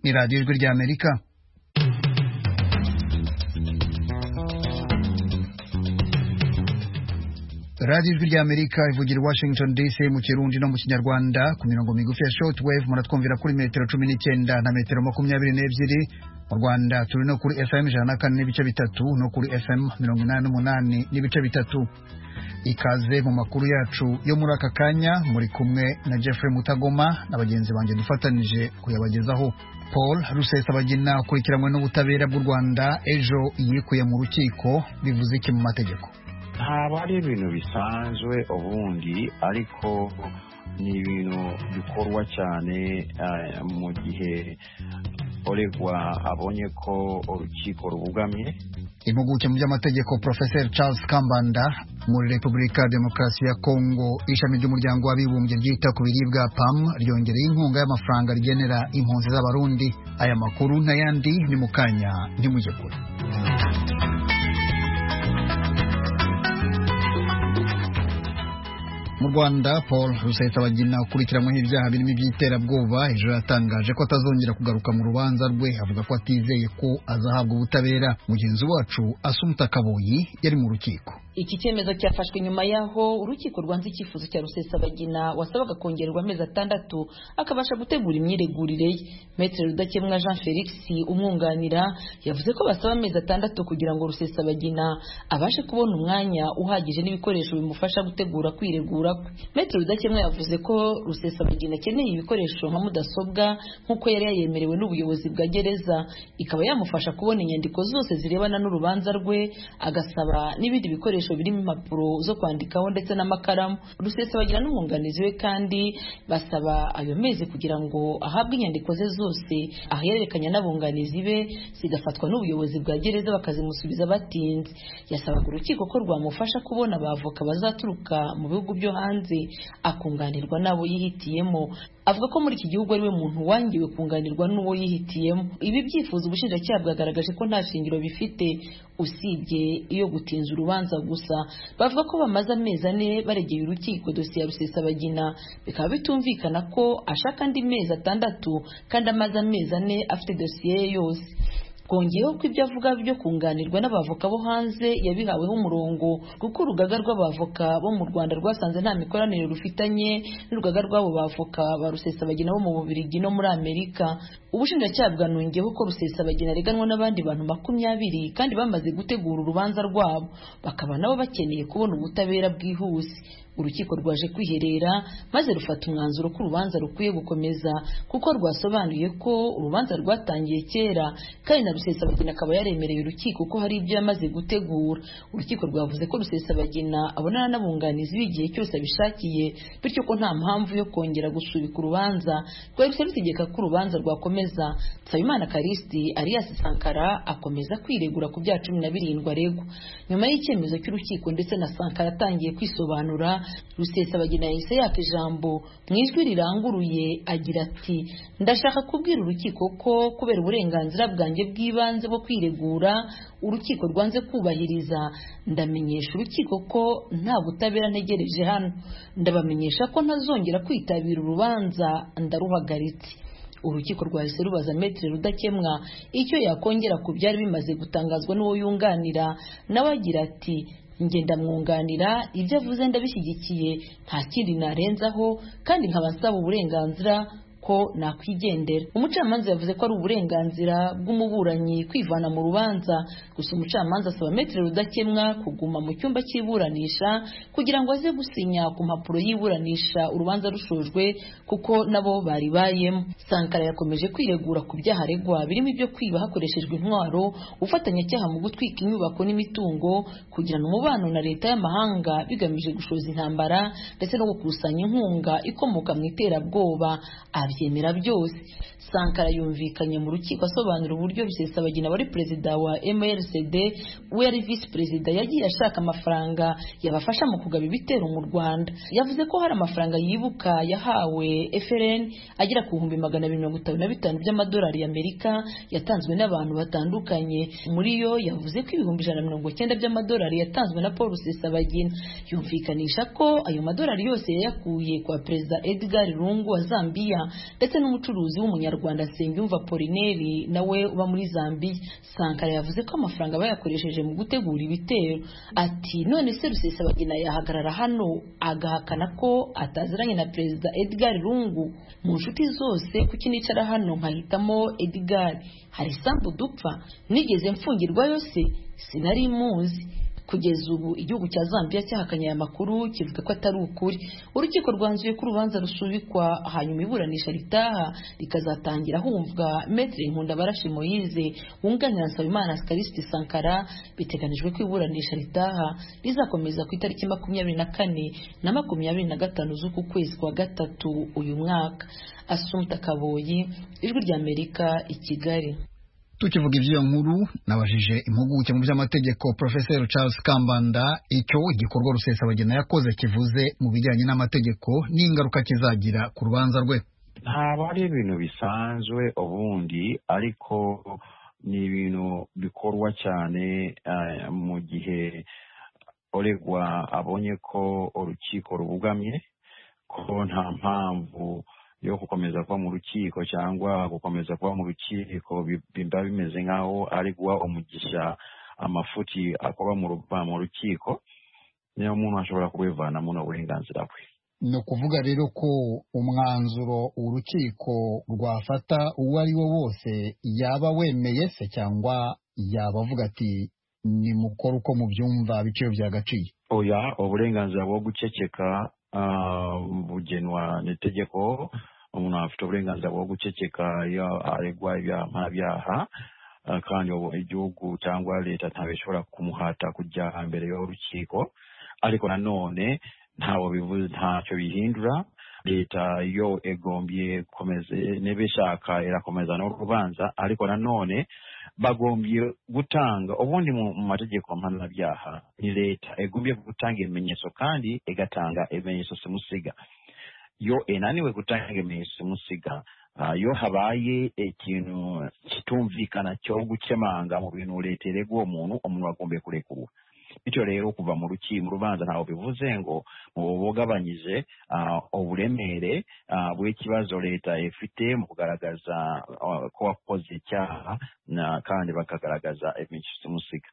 ni radiyo ijwi rya amerika radiyo ijwi rya amerika ivugira i washington dc mu kirundi no mu kinyarwanda ku mirongo migufi ya shortwave muratwumvira kuri metero cumi n'icyenda na metero makumyabiri n'ebyiri mu rwanda turi no kuri fm ijana na kane n'ibice bitatu no kuri fm mirongo inani n'umunani n'ibice bitatu ikaze mu makuru yacu yo muri aka kanya muri kumwe na jeffrey mutagoma na bagenzi banjye dufatanyije kuyabagezaho paul rusesabagina akurikiranywe n'ubutabera bw'u rwanda ejo yikuye mu rukiko bivuze iki mu mategeko ntabwo ari ibintu bisanzwe ubundi ariko ni ibintu bikorwa cyane mu gihe uregwa abonye ko urukiko rubugamye impuguke mu by'amategeko porofeseri charles kambanda muri repubulika demokarasi ya kongo ishami ry'umuryango w'abibumbye ryita ku biribwa pam ryongereye inkunga y'amafaranga rigenera impunzi z'abarundi aya makuru n'ayandi ni mu kanya ntimujye kure mu rwanda paul rusesabagina ukurikiranyweho ibyaha birimo iby'iterabwoba ejo yatangaje ko atazongera kugaruka mu rubanza rwe avuga ko atizeye ko azahabwa ubutabera mugenzi wacu asumuta kaboyi yari mu rukiko iki cyemezo cyafashwe nyuma y'aho urukiko rwanze icyifuzo cya rusesabagina wasabaga kongererwa amezi atandatu akabasha gutegura imyiregurire ye metero rudakemwa jean felix umwunganira yavuze ko basaba amezi atandatu kugira ngo rusesabagina abashe kubona umwanya uhagije n'ibikoresho bimufasha gutegura kwiregura kwe metero rudakemwa yavuze ko rusesabagina akeneye ibikoresho nka mudasobwa nk'uko yari yayemerewe n'ubuyobozi bwa gereza ikaba yamufasha kubona inyandiko zose zirebana n'urubanza rwe agasaba n'ibindi bikoresho birimo impapuro zo kwandikaho ndetse n'amakaramu rusesabagina n'umwunganizi we kandi basaba ayo mezi kugira ngo ahabwe inyandiko ze zose ahererekanya n'abunganizi be zigafatwa n'ubuyobozi bwa gereza bakazimusubiza batinze yasabaga urukiko ko rwamufasha kubona abavoka bazaturuka mu bihugu byo hanze akunganirwa n'abo yihitiyemo avuga ko muri iki gihugu ariwe muntu wangiwe kunganirwa n'uwo yihitiyemo ibi byifuzo ubushinjacyaha bwagaragaje ko nta shingiro bifite usibye iyo gutinza urubanza gusa bavuga ko bamaze amezi ane baregeye urukiko dosiye ya rusesabagina bikaba bitumvikana ko ashaka andi mezi atandatu kandi amaze amezi ane afite dosiye ye yose twongeyeho ko ibyo avuga byo kunganirwa n'abavoka bo hanze yabihaweho umurongo kuko urugaga rw'abavoka bo mu rwanda rwasanze nta mikoranire rufitanye n'urugaga rw'abo bavoka ba rusesabagina bo mu bubirigi no muri amerika ubushinjacyaha bwanongeyeho ko rusesabagina areganwa n'abandi bantu makumyabiri kandi bamaze gutegura urubanza rwabo bakaba nabo bakeneye kubona ubutabera bwihuse urukiko rwaje kwiherera maze rufata umwanzuro ko urubanza rukwiye gukomeza kuko rwasobanuye ko urubanza rwatangiye kera kandi na rusesabagina akaba yaremereye urukiko ko hari ibyo yamaze gutegura urukiko rwavuze ko rusesabagina abonana n'abunganizi b'igihe cyose abishakiye bityo ko nta mpamvu yo kongera gusubika urubanza rwahise rutegeka ko urubanza rwakomeza nsabimana karisiti alias sankara akomeza kwiregura ku byaha cumi na birindwi aregwa nyuma y'icyemezo cy'urukiko ndetse na sankara atangiye kwisobanura rusesabagina yahise yaka ijambo mu ijwi riranguruye agira ati ndashaka kubwira urukiko ko kubera uburenganzira bwanjye bw'ibanze bwo kwiregura urukiko rwanze kubahiriza ndamenyesha urukiko ko nta butabera ntegereje hano ndabamenyesha ko ntazongera kwitabira urubanza ndaruhagaritse urukiko rwahise rubaza metero rudakemwa icyo yakongera ku byari bimaze gutangazwa n'uwo yunganira nawe agira ati ngenda mwunganira ibyo avuze ndabishyigikiye nta kindi narenzaho kandi nkaba nsaba uburenganzira ko nakwigendera umucamanza yavuze ko ari uburenganzira bw'umuburanyi kwivana mu rubanza gusa umucamanza asaba metero rudakemwa kuguma mu cyumba cy'iburanisha kugira ngo aze gusinya ku mpapuro y'iburanisha urubanza rushojwe kuko nabo bari bayemo sankara yakomeje kwiregura ku byaha aregwa birimo ibyo kwiba hakoreshejwe intwaro ubufatanyacyaha mu gutwika inyubako n'imitungo kugirana umubano na leta y'amahanga bigamije gushoza intambara ndetse no gukusanya inkunga ikomoka mu iterabwoba abyemera byose sankara yumvikanye mu rukiko asobanura uburyo bisesabagina wari perezida wa mrcd we yari visi perezida yagiye ashaka amafaranga yabafasha mu kugaba ibitero mu rwanda yavuze ko hari amafaranga yibuka yahawe frn agera ku bihumbi magana abiri mirongo itanu na bitanu by'amadolari y'amerika yatanzwe n'abantu batandukanye muri yo yavuze ko ibihumbi ijana na mirongo icyenda by'amadolari yatanzwe na paul rusesabagina yumvikanisha ko ayo madolari yose yayakuye kwa perezida edgar lungu wa zambiya ndetse n'umucuruzi w'umunyarwanda Nsengiyumva Polineri nawe uba muri Zambia Sankara yavuze ko amafaranga bayakoresheje mu gutegura ibitero ati none se Rusesabagina yahagarara hano agahakana ko ataziranye na Perezida Edgar Lungu mu nshuti zose kuki nicara hano nkahitamo Edgar hari isambu dupfa nigeze mfungirwa yose sinari muzi kugeza ubu igihugu cya Zambia cyahakanye aya makuru kivuga ko atari ukuri urukiko rwanzuye ko urubanza rusubikwa hanyuma iburanisha ritaha rikazatangira humvwa Maître Nkundabarashi Moise wunganira Nsabimana Scariste Sankara biteganijwe ko iburanisha ritaha rizakomeza ku itariki makumyabiri na kane na makumyabiri na gatanu z'uku kwezi kwa gatatu uyu mwaka Assumpta Kaboyi Ijwi rya Amerika i Kigali tukivuga iby'iyo nkuru nabajije impuguke mu by'amategeko profeseri charles kambanda icyo igikorwa rusesabagina yakoze kivuze mu bijyanye n'amategeko n'ingaruka kizagira ku rubanza rwe ntabwo ari ibintu bisanzwe ubundi ariko ni ibintu bikorwa cyane mu gihe uregwa abonye ko urukiko rubugamye ko nta mpamvu yo gukomeza kuba mu rukiko cyangwa gukomeza kuba mu rukiko biba bimeze nk'aho ari guha umugisha amafuti akorwa mu rukiko niyo umuntu ashobora kubivana muri uburenganzira bwe ni ukuvuga rero ko umwanzuro urukiko rwafata uwo ari wo wose yaba wemeye se cyangwa yaba avuga ati ni mukore uko mubyumva biciye byagaciye oya uburenganzira bwo guceceka bugenwa n'itegeko umuntu afite uburenganzira bwo guceceka iyo aregwa ibyaha kandi igihugu cyangwa leta ntabwo ishobora kumuhata kujya imbere y'urukiko ariko nanone ntawe bivuze ntacyo bihindura leta yo egombye komeze niba ishaka irakomeza n'urubanza ariko nanone bagombye gutanga ubundi mu mategeko mpanabyaha ni leta egombye gutanga ibimenyetso kandi igatanga ibimenyetso simusiga yo enaniwe gutanga ibimenyetso simusiga iyo habaye ikintu kitumvikana cyo gukemanga mu bintu leta irega uwo muntu umuntu agomba kurekurwa bityo rero kuva mu rukiko urubanza ntabwo bivuze ngo mubugabanyije uburemere bw'ikibazo leta ifite mu kugaragaza ko wakoze icyaha kandi bakagaragaza ibimenyetso musiga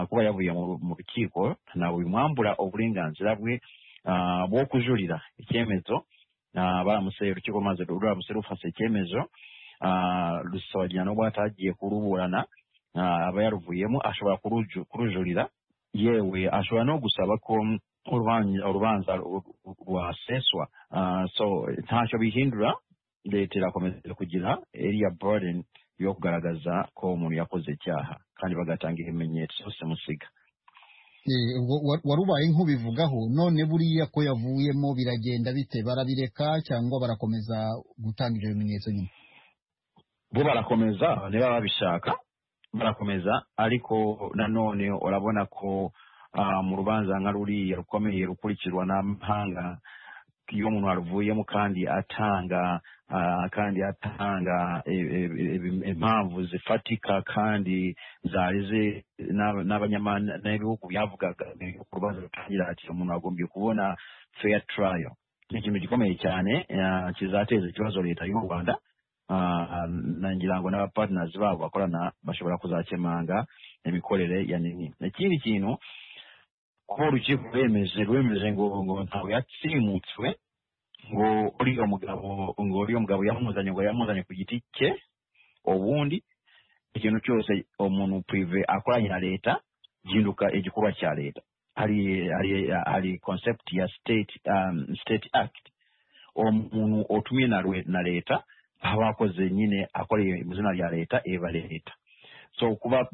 kuba yavuye mu rukiko ntabwo bimwambura uburenganzira bwe bwo kujurira icyemezo baramuseye urukiko maze ruramutse rufase icyemezo rusabagirana n'ubwo atagiye kuruburana aba yaruvuyemo ashobora kurujurira yewe ashobora no gusaba ko urubanza rwaseswa so ntacyo bihindura leta irakomeza kugira eriya burden yo kugaragaza ko umuntu yakoze icyaha kandi bagatanga ibimenyetso simusiga warubaye nk'ubivugaho none buriya ko yavuyemo biragenda bite barabireka cyangwa barakomeza gutanga ibyo bimenyetso nyine bo barakomeza niba babishaka barakomeza ariko nanone urabona ko mu rubanza nka ruriya rukomeye rukurikirwa n'amahanga iyo umuntu aruvuyemo kandi atanga kandi atanga impamvu zifatika kandi zarize n'abanyabihugu byavugaga ku rubanza rutangira ati umuntu agombye kubona fair trial ni ikintu gikomeye cyane kizateza ikibazo leta y'u rwanda ngira ngo n'abapartners babo bakorana bashobora kuzakemanga imikorere ya nini ikindi kintu kuba urukiko rwemeje rwemeje ngo ngo ntabwo yatsimutswe ngo uriya mugabo ngo uriya mugabo yamuzanye ngo yamuzanye ku giti cye ubundi ikintu cyose umuntu prive akoranye na leta gihinduka igikorwa cya leta hari hari hari concept ya state um, state act umuntu utumye na leta aho abakoze nyine akoreye mu izina rya leta eba leta so kuba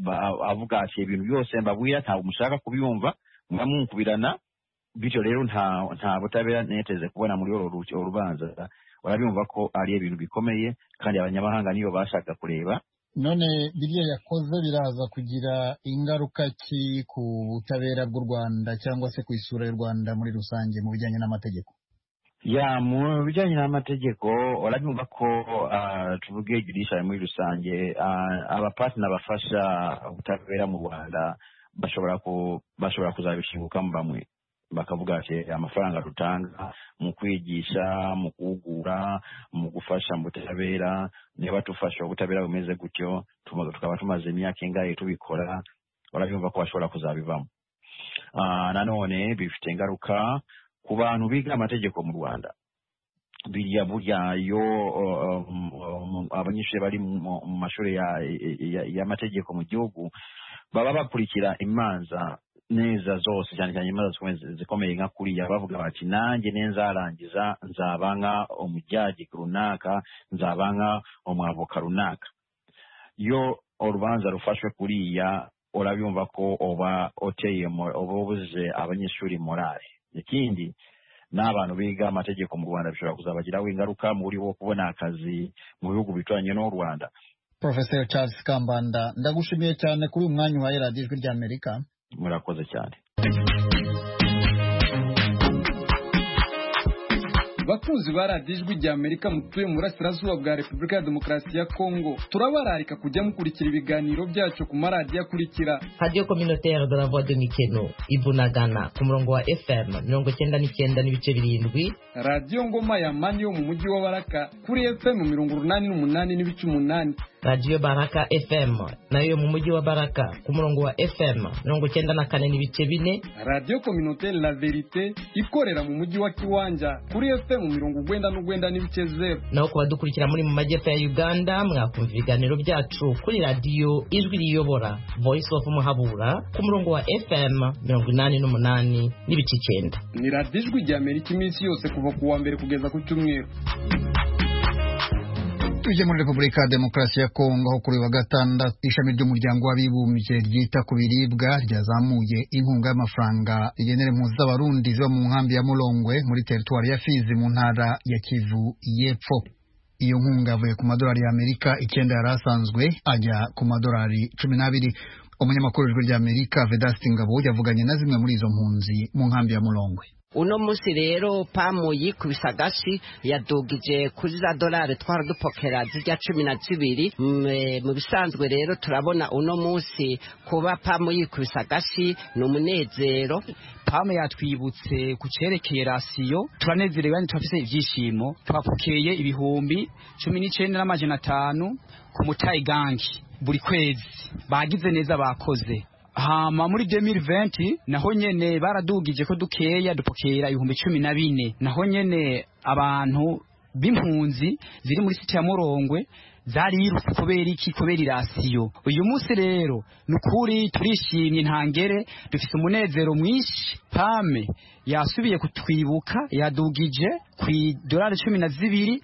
avuga ati ibintu byose mbabwira ntabwo mushaka kubyumva mwamunkubirana bityo rero nta butabera neteze kubona muri uru rubanza urabimva ko ari ibintu bikomeye kandi abanyamahanga niyo bashaka kureba none biriya yakoze biraza kugira ingaruka ki ku butabera bw'u rwanda cyangwa se ku isura y'u rwanda muri rusange mu bijyanye n'amategeko ya mu bijyanye n'amategeko uranyumva ko tuvuge judiciary muri rusange abapatina bafasha ubutabera mu rwanda bashobora bashobora kuzabishingukamo bamwe bakavuga ati amafaranga dutanga mu kwigisha mu guhugura mu gufasha mu butabera niba dufasha ubutabera bumeze gutyo tukaba tumaze imyaka ingahe tubikora barabyumva ko bashobora kuzabivamo nanone bifite ingaruka ku bantu biga amategeko mu rwanda biriya burya iyo abanyeshuri bari mu mashuri y'amategeko mu gihugu baba bakurikira imanza neza zose cyane cyane imanza zikomeye nka kuriya bavuga bati nanjye nzarangiza nzaba nka umujyagi runaka nzaba nka umwavoka runaka iyo urubanza rufashwe kuriya urabumva ko uba uteye uba ubuze abanyeshuri morale ikindi n'abantu biga amategeko mu rwanda bishobora kuzabagiraho ingaruka muri wo kubona akazi mu bihugu bituranye n'u rwanda porofeseri charles kambanda ndagushimiye cyane kuri uyu mwanya uhaye radiyo ijwi rya amerika murakoze cyane bakunzi ba radiyo ijwi rya amerika mutuye mu burasirazuba bwa repubulika ya demokarasi ya kongo turabararika kujya mukurikira ibiganiro byacu ku maradiyo akurikira radiyo kominoteri de la voix de mikeno ibunagana ku murongo wa fm mirongo icyenda n'icyenda n'ibice birindwi radiyo ngoma ya mani yo mu mujyi wa baraka kuri fm mirongo urunani n'umunani n'ibice umunani radiyo baraka fm nayo yo mu mujyi wa baraka ku murongo wa fm mirongo icyenda na kane n'ibice bine radiyo kominoteri la verite ikorera mu mujyi wa kiwanja kuri fm mu mirongo ugwenda n'ugwenda n'ibice zeru naho ku badukurikira muri mu majyepfo ya uganda mwakumva ibiganiro byacu kuri radiyo ijwi riyobora voice of muhabura ku murongo wa fm mirongo inani n'umunani n'ibice icyenda ni radiyo ijwi rya amerika iminsi yose kuva ku wa mbere kugeza ku cyumweru tujye muri repubulika ya demokarasi ya kongo aho kuri wa gatandatu ishami ry'umuryango w'abibumbye ryita ku biribwa ryazamuye inkunga y'amafaranga rigenera impunzi z'abarundi ziba mu nkambi ya murongwe muri teritwari ya fizi mu ntara ya kivu y'epfo iyo nkunga avuye ku madolari y'amerika icyenda yari asanzwe ajya ku madolari cumi n'abiri umunyamakuru w'ijwi ry'amerika vedasti ngabo yavuganye na zimwe muri izo mpunzi mu nkambi ya murongwe uno munsi rero pamu yikubise agashi yadugije kuri za dolari twari dupokera zijya cumi na zibiri mu bisanzwe rero turabona uno munsi kuba pamu yikubise agashi ni umunezero pamu yatwibutse ku cyerekeye rasiyo turanezerewe kandi turafite ibyishimo twapokeye ibihumbi cumi n'icyenda n'amajana atanu ku mutayigangi buri kwezi bagize neza bakoze hama muri 2020 naho nyene baradugije ko dukeya dupokera ibihumbi cumi na bine naho nyene abantu b'impunzi ziri muri siti ya murongwe zarirutse kubera iki kubera irasiyo uyu munsi rero ni ukuri turishimye ntangere dufite umunezero mwinshi pame yasubiye kutwibuka yadugije ku idolari cumi na zibiri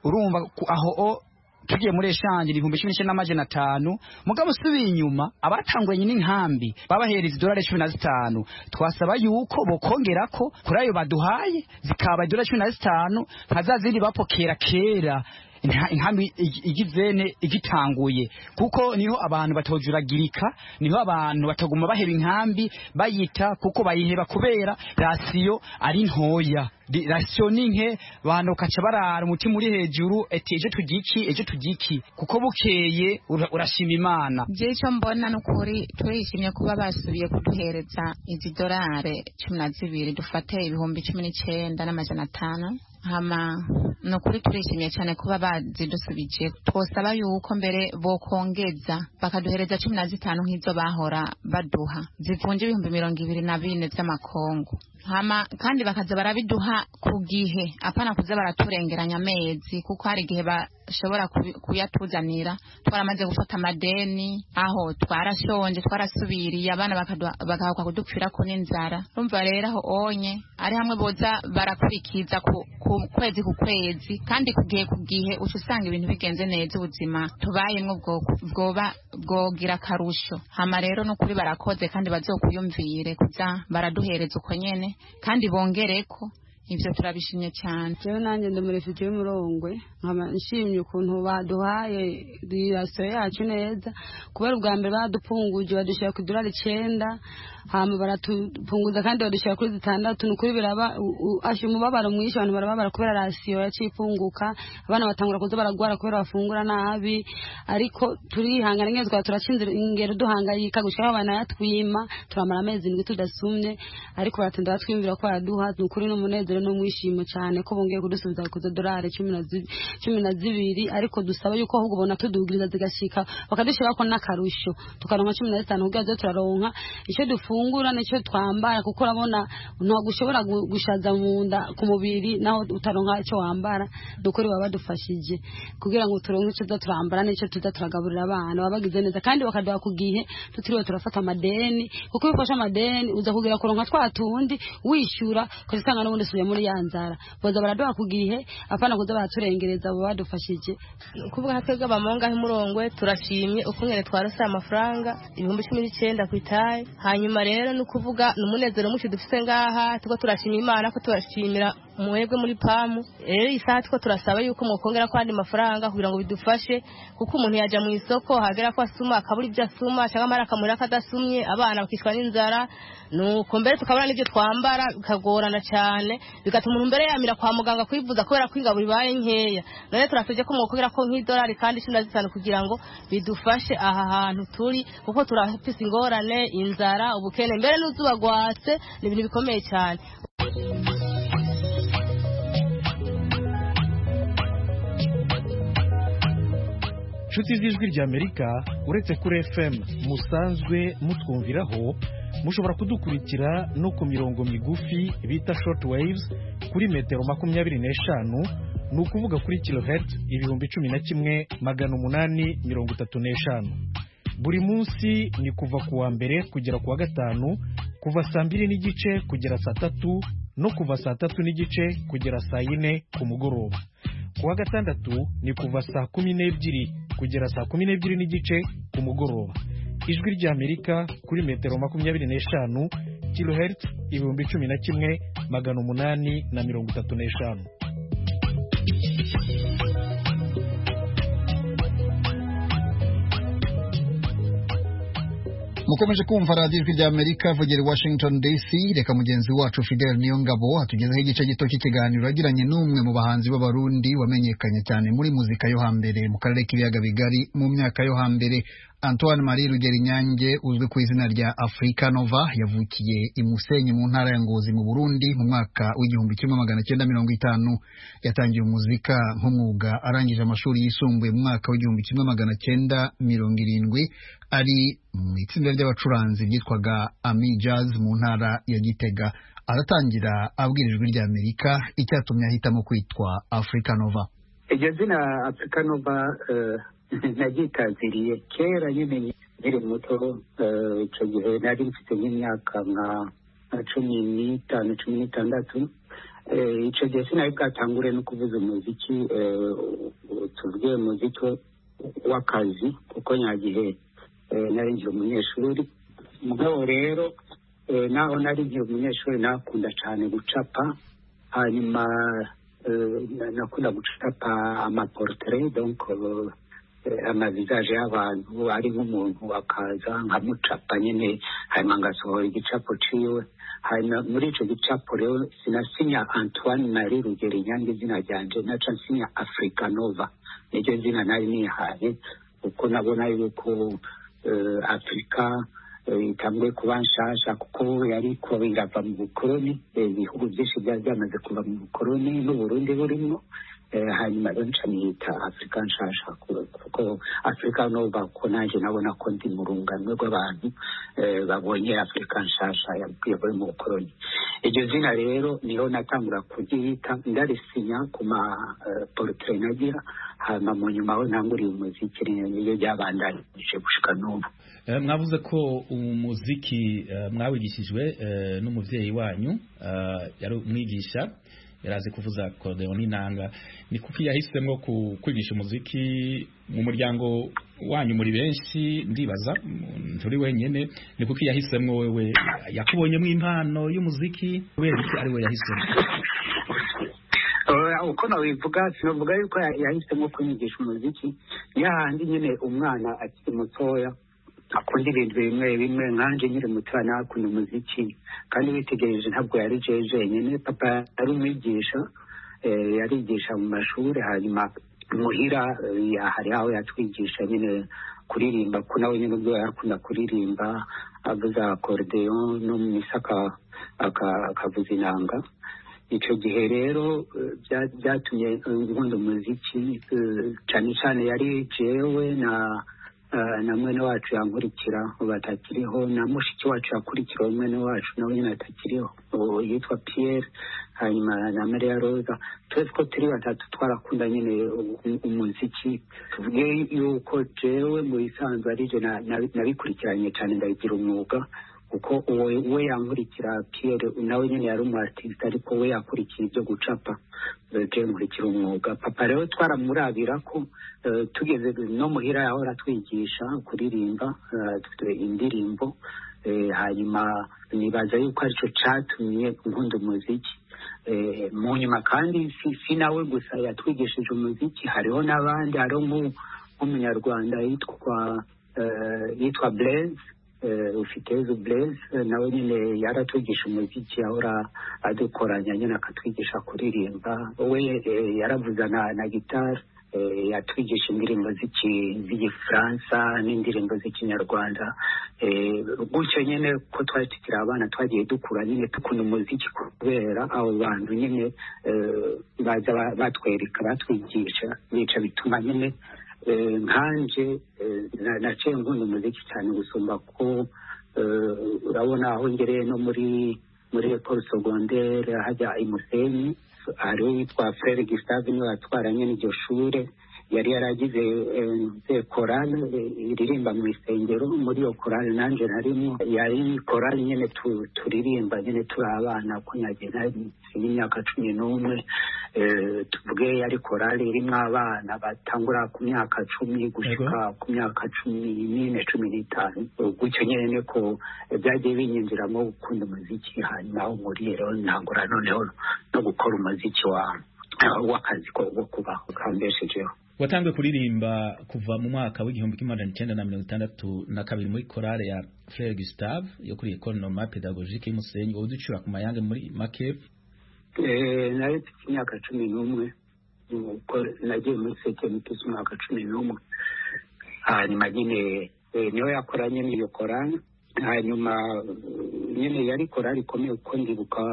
urumva aho tugiye muri eshanje ibihumbi cumi n'icyenda n'amajana atanu mugabo usubiye inyuma abatanguranye n'inkambi babahereza idolari cumi na zitanu twasaba yuko bokongera ko kuri ayo baduhaye zikaba idolari cumi na zitanu nka za zindi bapokera kera inkambi igizene igitanguye kuko niho abantu batojuragirika niho abantu bataguma baheba inkambi bayita kuko bayiheba kubera rasiyo ari ntoya rasiyo ni nke abantu bakaca barara umutima uri hejuru ati ejo tugiki ejo tugiki kuko bukeye urashima imana je icyo mbona ni ukuri turishimye kuba basubiye kuduhereza izi dorare cumi na zibiri dufate ibihumbi cumi n'icyenda n'amajana atanu hama ni ukuri turishimye cyane kuba bazidusubije twosaba yuko mbere bokongeza bakaduhereza cumi na zitanu nk'izo bahora baduha zivunja ibihumbi mirongo ibiri na bine by'amakongo hama kandi bakaza barabiduha ku gihe apana kuza baraturengeranya amezi kuko hari igihe bashobora kuyatuzanira twaramaze gufata amadeni aho twarashonje twarasubiriye abana bagahuka kudupfira ko n'inzara urumva rero aho onye ari hamwe boza barakurikiza ku kwezi ku kwezi kandi ku gihe ku gihe uca usanga ibintu bigenze neza ubuzima tubayemo bwoba bwogira akarusho hama rero no kuri barakoze kandi bazokuyumvire kuza baraduhereza uko nyene kandi bongere ko ibyo turabishimye cyane jewe nanjye ndi umurefite w'umurongwe nkaba nshimye ukuntu baduhaye rasiyo yacu neza kubera ubwa mbere badupunguje badushyira ku idolari icyenda hama baratupunguza kandi badushyira kuri zitandatu ni ukuri biraba ashya umubabaro mwinshi abantu barababara kubera rasiyo yaciye ifunguka abana batangura kuza baragwara kubera bafungura nabi ariko turihangana neza twaba turakinze ingero duhangayika gushaka banayatwima turamara amezi ndwi tudasumye ariko baratinda batwiyumvira ko baraduha ni ukuri n'umunezero n'umwishimo cyane ko bongeye kudusubiza ku zidolari cumi na zi- cumi na zibiri ariko dusaba yuko ahubwo bona tudugiriza zigashika bakadushyiraho ko n'akarusho tukaronka cumi na zitanu kugira zo turaronka icyo dufungura n'icyo twambara kuko urabona ntabwo ushobora gu- gushaza mu nda ku mubiri naho utaronka icyo wambara ni ukuri baba badufashije kugira ngo turonke icyo tuza turambara n'icyo tuza turagaburira abana baba bagize neza kandi bakaduha ku gihe tutiriwe turafata amadeni kuko iyo ufashe amadeni uza kugira kuronka twa tundi wishyura ukazisanga n'ubundi usubiye muri ya nzara baza baraduha ku gihe apana kuza baraturengereza baba badufashije kuvuga nka twebwe abamonga nk'umurongwe turashimye ukungene twarose amafaranga ibihumbi cumi n'icyenda ku itaye hanyuma rero ni ukuvuga ni umunezero mwinshi dufite ngaha tuko turashimira imana ko turashimira mwebwe muri pamu rero iyi saha tuko turasaba yuko mwokongera ko andi mafaranga kugira ngo bidufashe kuko umuntu yajya mu isoko hagera ko asuma akabura ibyo asuma cyangwa amara akamurira ko adasumye abana bakicwa n'inzara nuko mbere tukabona n'ibyo twambara bikagorana cyane bigatuma umuntu mbere yamira kwa muganga kwivuza kubera ko ingabo ibaye nkeya none turasabye ko mwokongera ko nk'idolari kandi cumi na zitanu kugira ngo bidufashe aha hantu turi kuko turafise ingorane inzara ubukene mbere n'uzuba rwatse ni ibintu bikomeye cyane inshuti z'ijwi ry'amerika uretse kuri fm musanzwe mutwumviraho mushobora kudukurikira no ku mirongo migufi bita short waves kuri metero makumyabiri n'eshanu ni ukuvuga kuri kilohertz ibihumbi cumi na kimwe magana umunani mirongo itatu n'eshanu buri munsi ni kuva ku wa mbere kugera ku wa gatanu kuva saa mbiri n'igice kugera saa tatu no kuva saa tatu n'igice kugera saa yine ku mugoroba ku wa gatandatu ni kuva saa kumi n'ebyiri kugera saa kumi n'ebyiri n'igice ku mugoroba ijwi ry'amerika kuri metero makumyabiri n'eshanu kilohertz ibihumbi cumi na kimwe magana umunani na mirongo itatu n'eshanu mukomeje kumva radiyo ijwi rya amerika vogera i washington dc reka mugenzi wacu fidel niyongabo atugezaho igice gito cy'ikiganiro yagiranye n'umwe mu bahanzi b'abarundi wamenyekanye cyane muri muzika yo hambere mu karere k'ibiyaga bigari mu myaka yo hambere antoine marie rugeri nyange uzwi ku izina rya africa nova yavukiye i musenyi mu ntara ya ngozi mu burundi mu mwaka w'igihumbi kimwe magana cyenda mirongo itanu yatangiye umuzika nk'umwuga arangije amashuri yisumbuye mu mwaka w'igihumbi kimwe magana cyenda mirongo irindwi ari mu itsinda ry'abacuranzi ryitwaga ami jazz mu ntara ya gitega aratangira abwira ijwi rya amerika icyatumye ahitamo kwitwa africa nova iryo zina afurika nova naryitaziriye kera nyine nkiri muto eh, ico gihe nari mfite nk'imyaka nka nka cumi n'itanu cumi n'itandatu Eh, ico gihe sinari bwatangure no kuvuza umuziki eh, tuvuge muziki w'akazi kuko nyagihe eh, nari nkiri umunyeshuri mugabo rero eh, naho nari nkiri umunyeshuri nakunda cane gucapa hanyuma eh, na- nakunda gucapa amaportrait donc eh, eh, amavisaje y'abantu ari nk'umuntu akaza nkamucapa nyine hanyuma ngasohora igicapo ciwe hanyuma muri ico gicapo rero sinasinya antoine marie rugeri nyange izina ryanje naca nsinya africa nova niryo zina nari nihaye kuko nabona yuko eh, afrika eh, itanguye kuba nshasha kuko yariko irava mu bukoroni eh, ibihugu byinshi byari byamaze kuva mu bukoroni n'uburundi burimo Eh, hanyuma rero nca niyita afurika nshasha ku- kuko afurika nova ko nanjye nabona ko ndi mu rungano rw'abantu eh, babonye afurika nshasha yavuye mu bukoroni iryo zina rero niho natangura kuryita ndarisinya ku ma eh, portrait nagira hanyuma mu nyuma aho ntanguriye umuziki niyo ryabandanije gushika n'ubu Eh, mwavuze ko umuziki eh, mwawigishijwe eh, n'umuvyeyi wanyu eh, yari umwigisha yari azi kuvuza akodeon n'inanga ni kuki yahisemo ku- kwigisha umuziki mu muryango wanyu muri benshi ndibaza mm, nturi wenyene ni kuki yahisemo wewe yakubonyemo impano y'umuziki kubera iki ari we yahisemo uko nawivuga sinavuga yuko yahisemo kunyigisha umuziki ni hahandi nyine umwana akiri mutoya akunda ibintu bimwe bimwe nkanjye nyiri mutoya nawe akunda umuziki kandi witegereje ntabwo yari jewe jenyine papa yari umwigisha eh, yarigisha mu mashuri hanyuma muhira eh, hari aho yatwigisha nyine kuririmba ko nawe nyine ubwo yarakunda kuririmba avuza akorudeyon no mu misaka aka- akavuza inanga icyo gihe rero eh, bya- byatumye eh, nkunda umuziki eh, cyane cyane yari jewe na eh, na mwene wacu yankurikira ubu atakiriho na mushiki wacu yakurikira mwene wacu nawe nyine atakiriho ubu yitwa piyeri hanyuma na mariya roza twese ko turi batatu twarakunda nyine u- u- umuziki tuvuge yuko jewe mu bisanzwe ari je na- na- nabikurikiranye cyane ndabigira umwuga kuko uwo we yankurikira piyeri nawe nyine yari umu artiste ariko we yakurikira ibyo gucapa Eh, je nkurikira umwuga papa rero twaramurabira ko eh, tugeze no muhira yahora atwigisha kuririmba eh, twe- indirimbo Eh, hanyuma nibaza yuko aricyo catumye nkunda umuziki Eh, mu nyuma kandi si, si nawe gusa yatwigishije umuziki hariho n'abandi hariho nk'u- nk'umunyarwanda yitwa eh, yitwa blaise eh, ufitezu blaise nawe nyine yaratwigisha umuziki ahora adukoranya nyine akatwigisha kuririmba we eh, yaravuza na, na gitari eh, yatwigisha indirimbo z'iki- z'igifaransa n'indirimbo z'ikinyarwanda eh, gutyo nyine ko twari tukiri abana twagiye dukura nyine dukunda umuziki kubera abo bantu nyine eh, baza ba- batwereka batwigisha bica bituma nyine eh, nkanje eh, na- naciye nkunda umuziki cyane gusumba ko eh, urabona aho ngereye no muri muri ekoro segondere hajya imusenyi hariho uwitwa frere gisave niwe watwaranye n'iryo shure yari yaragize eh, korale eh, iririmba mu isengero muri iyo korale nanjye narimo yari korale nyine tu- turirimba nyine turi abana ko nagiye nari imyaka cumi n'umwe eh, tuvuge yari korale irimo abana batangura ku myaka cumi gushyika ku myaka cumi n'ine cumi n'itanu gutyo nyine niko byagiye binyinjiramo gukunda umuziki hanyuma aho nkuriye rero ntangura noneho no gukora umuziki wawe w'akazi ko wo kubaho kambeshejeho watangiye kuririmba kuva mu mwaka w'igihumbi kimwe magana cyenda na mirongo itandatu na kabiri muri korale ya frere gustave yo kuri ekole normal pedagogique y'umusenyi wowe ducura ku mayange muri make Eh, nari mfite imyaka cumi n'umwe nuko nagiye muri sekeni mfite imyaka cumi n'umwe hanyuma nyine eh, niwe yakoranye n'iyo korani hanyuma eh, nyine yari korari ikomeye kuko ndibuka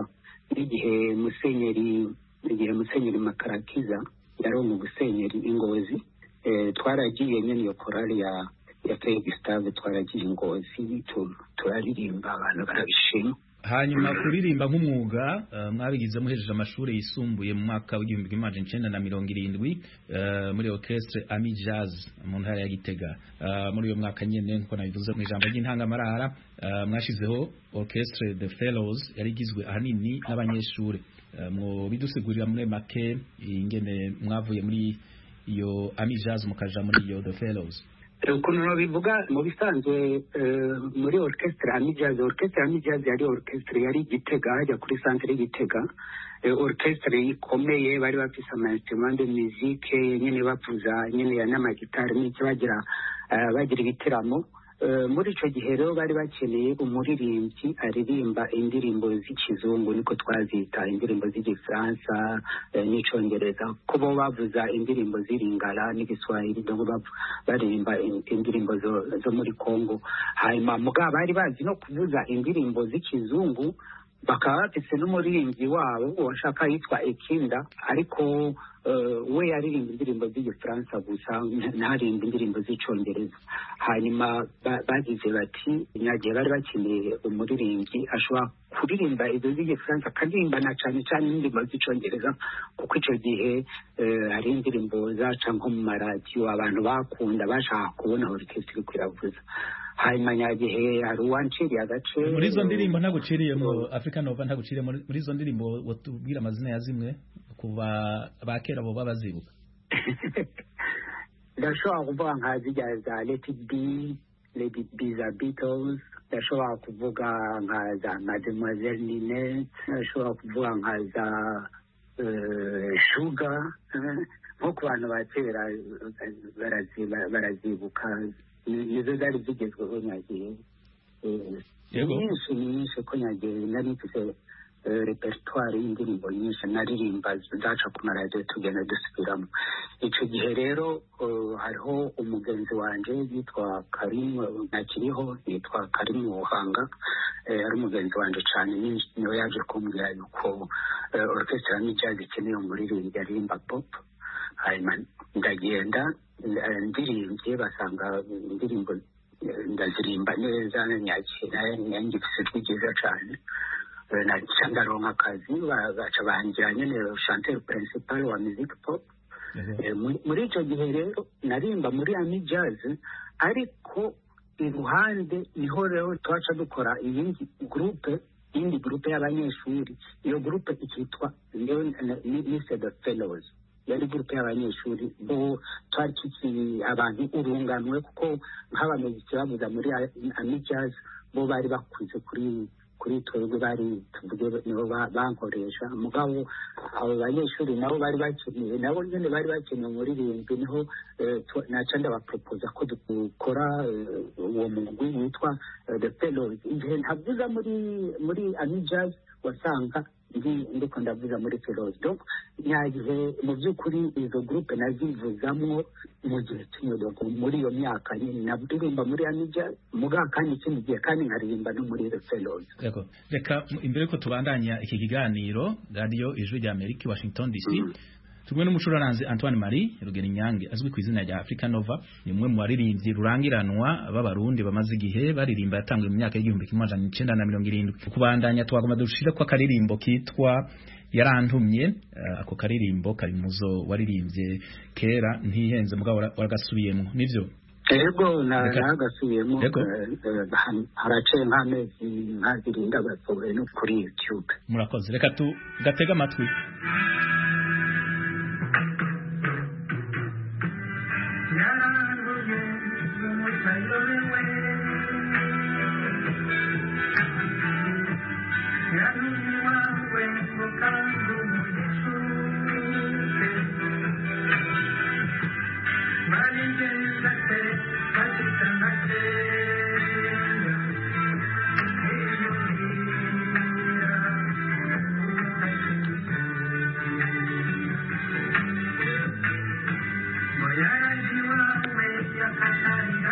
n'igihe musenyeri igihe musenyeri makarakiza yari umusenyeri ingozi eh, twaragiye nyine iyo korari ya ya Frere Gustave twaragiye ingozi tu- turaririmba abantu barabishima hanyuma kuririmba nk'umwuga eh, mwabigizemo uhejeje amashuri yisumbuye mu mwaka w'igihumbi kimwe magana cyenda na mirongo irindwi eh, muri orchestre ami jazz mu ntara ya gitega Eh, muri uyo mwaka nyine nk'uko nabivuze mu ijambo ry'intangamarara eh, mwashizeho orchestre the fellows yari igizwe ahanini n'abanyeshuri Eh, mubidusigurira muri make ingene mwavuye muri iyo ami jazz mukaja muri iyo the fellows ukuntu babivuga mu bisanzwe eh, muri orchestre amijazi orchestre amijazi yari orchestre yari igitega hajya kuri santere y'igitega Eh, orchestre ikomeye bari bafise amainstrument de musique nyine bavuza nyine ya n'amagitari n'icyo bagira eh, bagira ibitaramo Eh, muri icyo gihe rero bari bakeneye umuririmbyi aririmba indirimbo z'ikizungu niko twazita indirimbo z'igifaransa eh, n'icyongereza ko bo bavuza indirimbo z'iringara n'igiswahili nabo bavu- baririmba in- indirimbo zo- zo muri kongo hanyuma mugabo bari bazi no kuvuza indirimbo z'ikizungu bakaba bafise n'umuririmbyi wabo washaka yitwa ekinda ariko eh, we yaririmba indirimbo z'igifaransa gusa nta- ntarimba indirimbo z'icyongereza hanyuma ba- bagize bati nyagihe bari bakeneye umuririmbyi ashobora kuririmba izo z'igifaransa akaririmba na cyane cyane indirimbo z'icyongereza kuko icyo gihe eh, hari indirimbo zaca nko mu maradiyo abantu bakunda bashaka kubona orukesitiri iriko iravuza hanyuma nyagihe hari uwanciriye agace muri izo ndirimbo ntabwo uciriye mu africa nova ntabwo uciriye muri muri izo ndirimbo watubwira amazina ya zimwe ku ba- ba kera boba bazibuka ndashobora kuvuga nka zijya za leti bi leti bi za beatles ndashobora kuvuga nka za mademoiselle ninette ndashobora kuvuga nka za shuga nko ku bantu ba kera barazibuka nizo zari zigezweho nyagihe nyinshi ni nyinshi ko nyagihe nari mfite repertoire y'indirimbo nyinshi naririmba zaca ku maradiyo tugenda dusubiramo icyo gihe rero hariho umugenzi wanjye yitwa karimu ntakiriho yitwa karimu buhanga ari umugenzi wanjye cyane niwe yaje kumbwira yuko orukesitira n'ijazi ikeneye umuririmbyi aririmba pop hanyuma ndagenda ndirimbye basanga indirimbo ndazirimba neza nyakira nyangifite ijwi ryiza cyane naca ndaronka akazi baca bangira nyine chanteur principal wa music pop muri icyo gihe rero narimba muri ami jazz ariko iruhande niho rero twaca dukora iyindi gurupe iyindi gurupe y'abanyeshuri iyo gurupe ikitwa nise the fellows yari gurupe y'abanyeshuri bo twari tukiri abantu urunganwe kuko nk'abamuziki bavuza muri ami jazz bo bari bakunze kuri kuri twebwe bari tuvuge nibo bankoresha mugabo abo banyeshuri nabo bari bakeneye nabo nyine bari bakeneye umuririmbyi niho naca ndabapropoza ko dukora uwo mugwi witwa the fellows igihe ntavuza muri muri amijaz wasanga ndiko ndavuza muri fellows donc nyagihe mu by'ukuri izo groupe nazivuzamo mu gihe kimwe donc muri iyo myaka nyine naririmba muri amijaz muga kandi ikindi gihe kandi nkaririmba no muri the fellows Yego. reka imbere yuko tubandanya iki kiganiro radiyo ijwi rya amerika washington dc turi n'umucuraranzi antoine marie rugerinyange azwi ku izina rya africa nova ni umwe mu baririmbyi rurangiranwa b'abarundi bamaze igihe baririmba yatanzwe mu myaka y'igihumbi kimwe magana icyenda na mirongo irindwi kubandanya twagoma dushire ko akaririmbo kitwa yarantumye eh, ako karirimbo kari muzo waririmbye kera ntihenze mugabo wara- waragasubiyemo nivyo Ego na Reka- nagasubiyemo Yego. haraciye nk'amezi nkazirinda basohoye no kuri youtube murakoze reka tu gatega amatwi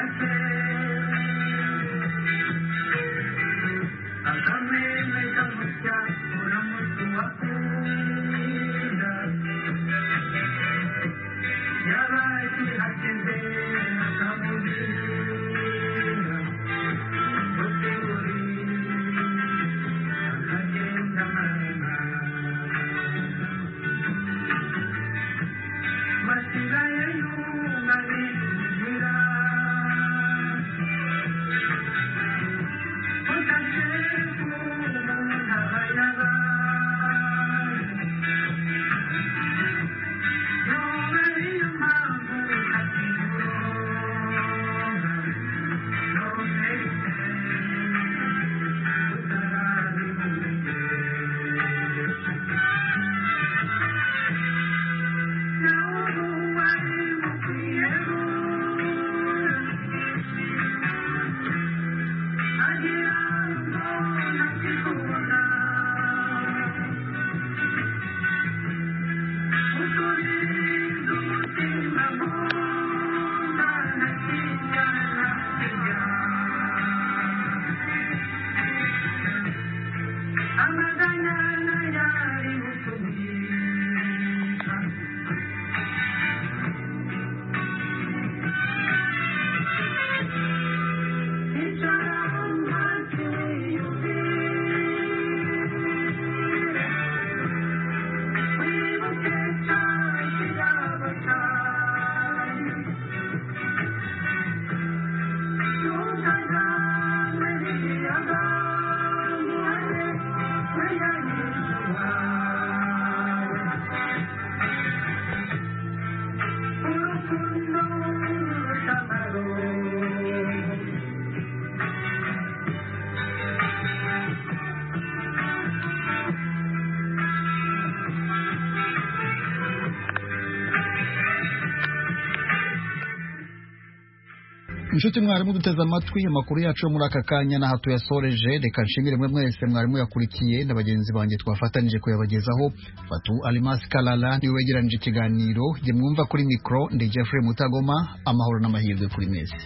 Thank you. inshuti mwarimu duteze amatwi amakuru yacu yo muri aka kanya n'aha tuyasoreje reka nshimire mwe mwese mwarimu yakurikiye na bagenzi banjye twafatanije kuyabagezaho fatu alimasi kalala niwe wegeranije ikiganiro jye mwumva kuri mikoro ndi jeffrey mutagoma amahoro n'amahirwe kuri mwese